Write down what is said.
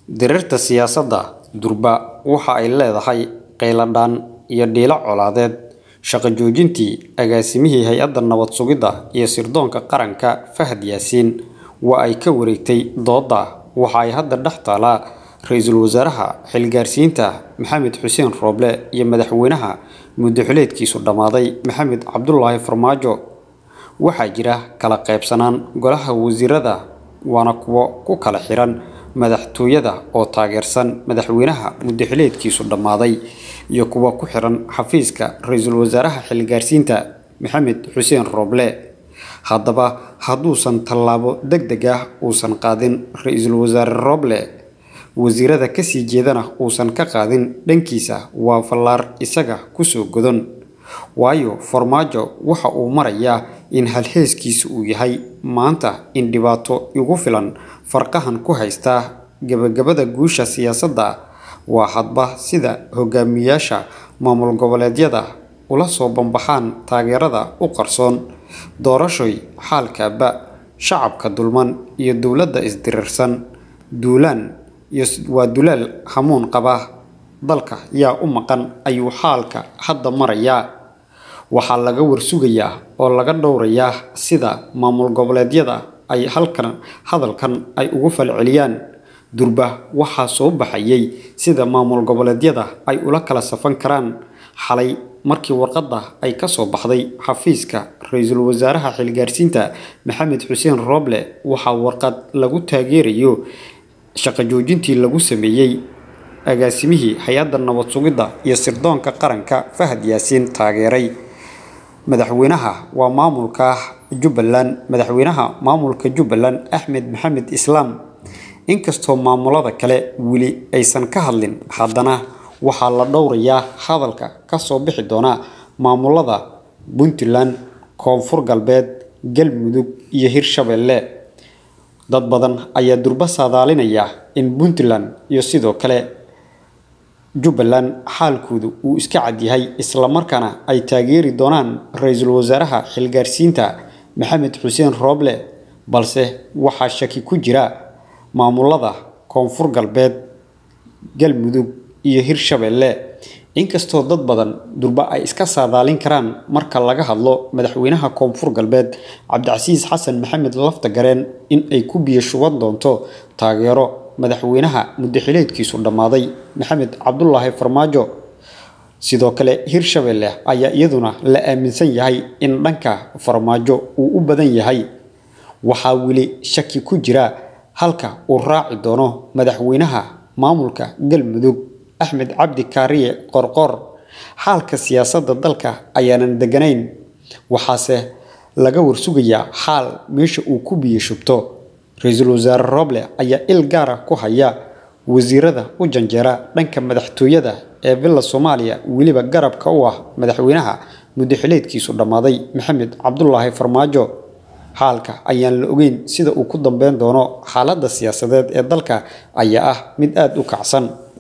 Diriirta siyaasadda durba waxa ay leedahay qayladhaan iyo dhiilo colaadeed. Shaqo joojintii agaasimihii Hay'adda Nabad Sugidda iyo Sirdoonka Qaranka Fahad Yaasiin waa ay ka wareegtay doodda waxa ay hadda dhex taallaa Ra'iisul Wasaaraha Xilgaarsiinta Maxamed Xuseen Roble iyo Madaxweynaha muddo xileedkiisu dhammaaday Maxamed Cabdullaahi Farmaajo. Waxaa jira kala qaybsanaan golaha wasiirada waana kuwo ku kala xiran madaxtooyada oo taageersan madaxweynaha muddo xileedkiisu dhammaaday iyo kuwa ku xiran xafiiska Ra'iisul Wasaaraha Xilgaarsiinta Maxamed Xuseen Roble. Haddaba hadduusan tallaabo degdeg ah uusan qaadin Ra'iisul Wasaare Roble, wasiirada ka sii jeedana uusan ka qaadin dhankiisa waa fallaar isaga ku soo godan. Waayo Farmaajo waxa uu marayaa in halheyskiisu uu yahay maanta in dhibaato igu filan farqahan ku haysta gabagabada guusha siyaasadda waa hadba sida hogaamiyayaasha maamul goboleedyada ula soo banbaxaan taageerada u qarsoon. Doorashoy xaalkaaba shacabka dulman iyo dowladda isdirirsan duulaan iyo waa dulaal hamuun qaba dalka yaa u maqan ayuu xaalka hadda marayaa. Waxaa laga warsugayaa oo laga dhowrayaa sida maamul goboleedyada ay halkan hadalkan ay ugu falceliyaan. Durba waxaa soo baxayay sida maamul goboleedyada ay ula kala safan karaan. Xalay markii warqadda ay ka soo baxday xafiiska Ra'iisul Wasaaraha Xilgaarsiinta Maxamed Xuseen Roble waxaa warqad lagu taageerayo shaqo joojintii lagu sameeyay agaasimihii Hay'adda Nabad Sugidda iyo Sirdoonka Qaranka Fahad Yaasiin taageeray. Madaxweynaha waa maamulka Jubbaland Madaxweynaha maamulka Jubbaland Axmed Maxamed Islaam. Inkastoo maamulada kale weli aysan ka hadlin, haddana waxaa la dhowrayaa hadalka ka soo bixi doona maamulada Puntland, Koonfur Galbeed, Galmudug iyo Hirshabelle. Dad badan ayaa durba saadaalinaya in Puntland iyo sidoo kale Jubbaland xaalkoodu uu iska cad yahay isla markaana ay taageeri doonaan Ra'iisul Wasaaraha Xilgaarsiinta Maxamed Xuseen Roble balse waxaa shaki ku jira maamulada Koonfur Galbeed, Galmudug iyo Hirshabelle. Inkastoo dad badan durba ay iska saadaalin karaan marka laga hadlo madaxweynaha Koonfur Galbeed Cabdicasiis Xasan Maxamed Laftagareen in ay ku biyo shuban doonto taageero madaxweynaha muddo xileedkiisu dhammaaday Maxamed Cabdullaahi Farmaajo. Sidoo kale Hirshabelle ayaa iyaduna la aaminsan yahay in dhanka Farmaajo uu u badan yahay. Waxaa weli shaki ku jira halka uu raaci doono madaxweynaha maamulka Galmudug Axmed Cabdi Kaariye Qorqor. Xaalka siyaasadda dalka ayaanan deganayn, waxaase laga warsugayaa xaal meesha uu ku biyo shubto. Ra'iisul Wasaare Roble ayaa il gaar ah ku haya wasiirada u janjeera dhanka madaxtooyada ee villa Soomaaliya weliba garabka u ah madaxweynaha muddo xileedkiisu dhammaaday Maxamed Cabdullaahi Farmaajo. Xaalka ayaan la ogeyn sida uu ku dambeyn doono xaaladda siyaasadeed ee dalka ayaa ah mid aad u kacsan.